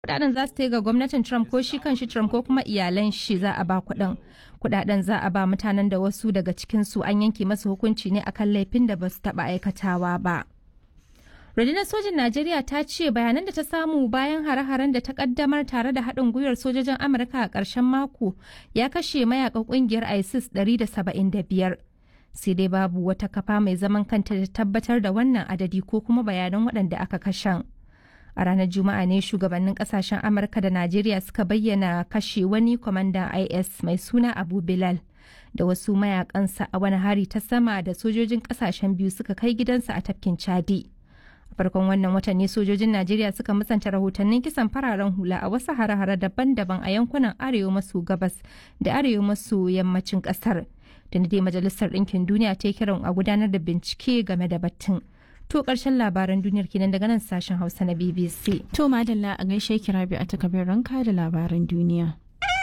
kudaden za su ta ga gwamnatin Trump ko shi kan shi Trump ko kuma iyalan shi za a ba kuɗin. Kudaden za a ba mutanen da wasu daga cikin su an yanke masu hukunci ne akan laifin da ba su taɓa aikatawa ba. Rundunar sojin Najeriya ta ce bayanan da ta samu bayan hare-haren da ta kaddamar tare da haɗin gwiwar sojojin Amurka a ƙarshen mako ya kashe mayakan ƙungiyar ISIS 175. Sai dai babu wata kafa mai zaman kanta da tabbatar da wannan adadi ko kuma bayanan waɗanda aka kashen. A ranar Juma'a ne shugabannin ƙasashen Amurka da Najeriya suka bayyana kashe wani kwamandan IS mai suna Abu Bilal. da wasu mayakansa a wani hari ta sama da sojojin ƙasashen biyu suka kai gidansa a tafkin Chadi. farkon wannan watan ne sojojin najeriya suka musanta rahotannin kisan fararen hula a wasu hare-hare daban-daban a yankunan arewa maso gabas da arewa maso yammacin kasar da dai majalisar ɗinkin duniya ta yi kiran a gudanar da bincike game da batun to ƙarshen labaran duniyar kenan daga nan sashen hausa na bbc To madalla a gaishe kira bi a takabin ranka da labaran duniya.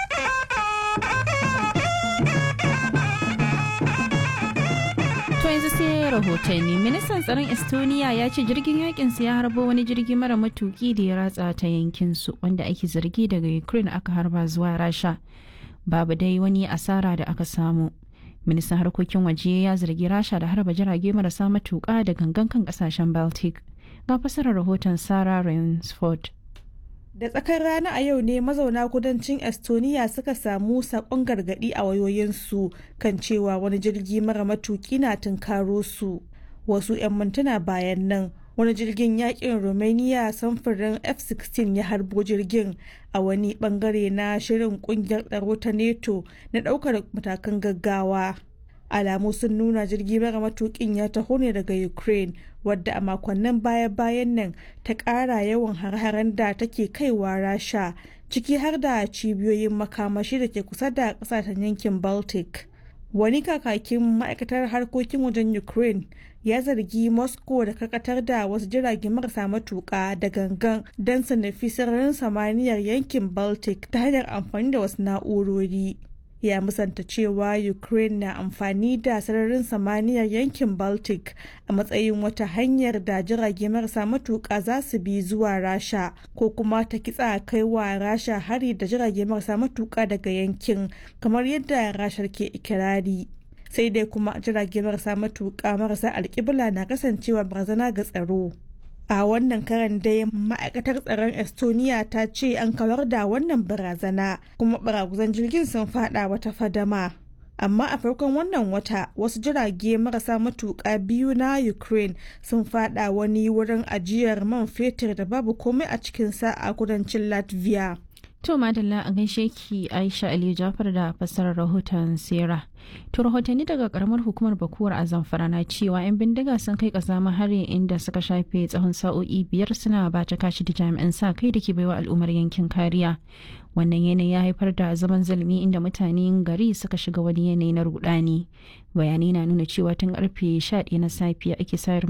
To yanzu sai rahotanni ministan tsaron Estonia ya ce jirgin yakin ya harbo wani jirgi mara matuki da ya ratsa ta yankin su wanda ake zargi daga Ukraine aka harba zuwa Rasha. Babu dai wani asara da aka samu. Ministan harkokin waje ya zargi Rasha da harba jirage marasa matuka da gangan kan kasashen Baltic. Ga fasarar rahoton Sarah Rainsford. Da tsakar rana a yau ne mazauna kudancin Estonia suka samu sakon gargadi a wayoyinsu kan cewa wani jirgi mara matuki na tunkaro su. Wasu 'yan mintuna bayan nan wani jirgin yakin Romania samfurin F-16 ya harbo jirgin a wani bangare na shirin kungiyar tsaro ta NATO na daukar matakan gaggawa. alamu sun nuna jirgi mara matukin ya taho ne daga ukraine wadda a makonnin baya-bayan nan ta ƙara yawan har-haren da take kaiwa rasha ciki har da cibiyoyin makamashi da ke kusa da ƙasashen yankin baltic wani kakakin ma'aikatar harkokin wajen ukraine ya zargi moscow da karkatar da wasu jirage marasa matuƙa da gangan don su nufi sararin samaniyar yankin baltic ta hanyar amfani da wasu na'urori ya musanta cewa ukraine na amfani da sararin samaniyar yankin baltic a matsayin wata hanyar da jirage marasa matuƙa za su bi zuwa rasha ko kuma ta kitsa kai wa rasha hari da jirage marasa matuƙa daga yankin kamar yadda rashar ke ikirari sai dai kuma jirage marasa matuƙa marasa alƙibla na kasancewa barazana ga tsaro a wannan karan dai ma'aikatar tsaron estonia ta ce an kawar da wannan barazana kuma baraguzan jirgin sun fada wata fadama amma a farkon wannan wata wasu jirage marasa matuƙa biyu na ukraine sun fada wani wurin ajiyar man fetur da babu komai a cikinsa a kudancin latvia To madalla a gaishe ki Aisha Ali Jafar da fassarar rahoton Sera. To rahotanni daga karamar hukumar Bakuwar a Zamfara na cewa 'yan bindiga sun kai kazama hari inda suka shafe tsawon sa'o'i biyar suna ba ta kashi da jami'an sa kai da ke baiwa al'ummar yankin kariya. Wannan yanayi ya haifar da zaman zalmi inda mutanen gari suka shiga wani yanayi na rudani. Bayanai na nuna cewa tun karfe 11 na safiya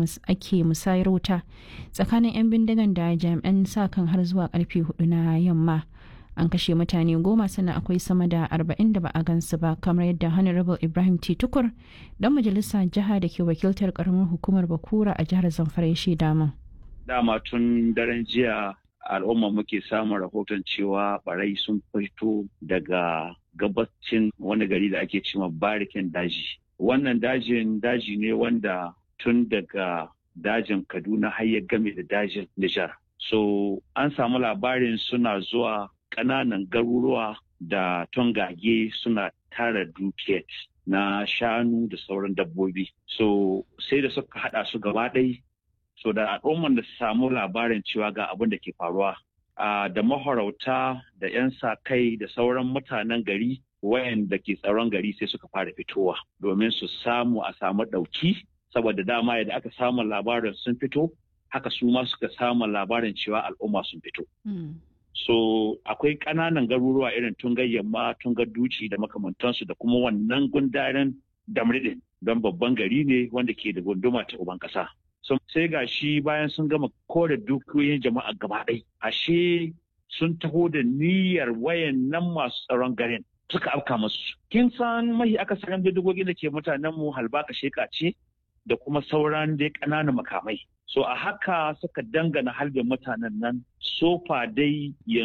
ake musayar wuta tsakanin 'yan bindigan da jami'an sa kan har zuwa karfe 4 na yamma. an kashe mutane goma sannan akwai sama da arba'in da ba a gansu ba kamar yadda honorable ibrahim t tukur dan majalisa jiha da ke wakiltar karamar hukumar bakura a jihar zamfara ya shaida min dama tun daren jiya al'umma muke samun rahoton cewa barai sun fito daga gabacin wani gari da ake cewa barikin daji wannan dajin daji ne wanda tun daga dajin kaduna har ya game da dajin nijar so an samu labarin suna zuwa ƙananan garuruwa da tongage suna tara dukiyar na shanu da sauran dabbobi. So sai da suka haɗa su gaba ɗai so da al'umman da samu labarin cewa ga abin da ke faruwa. da mahorauta da 'yan sa kai da sauran mutanen gari wayanda ke tsaron gari sai suka fara fitowa domin su samu a samu ɗauki saboda dama yadda aka samu labarin sun fito haka su ma suka samu labarin cewa al'umma sun fito. So akwai ƙananan garuruwa irin tungar yamma, tungar duci da makamantansu da kuma wannan gundaren damridin don babban gari ne wanda ke da gunduma ta uban ƙasa. So, sai ga shi bayan sun gama kore dukiyoyin jama'a gaba ɗai. Ashe sun taho da niyyar wayan nan masu tsaron garin suka afka masu. Kin san mahi akasarin bindigogin da ke mutanen mu halbaka sheka ce da kuma sauran dai ƙananan makamai. So a haka suka dangana halbin mutanen nan sofa dai yanzu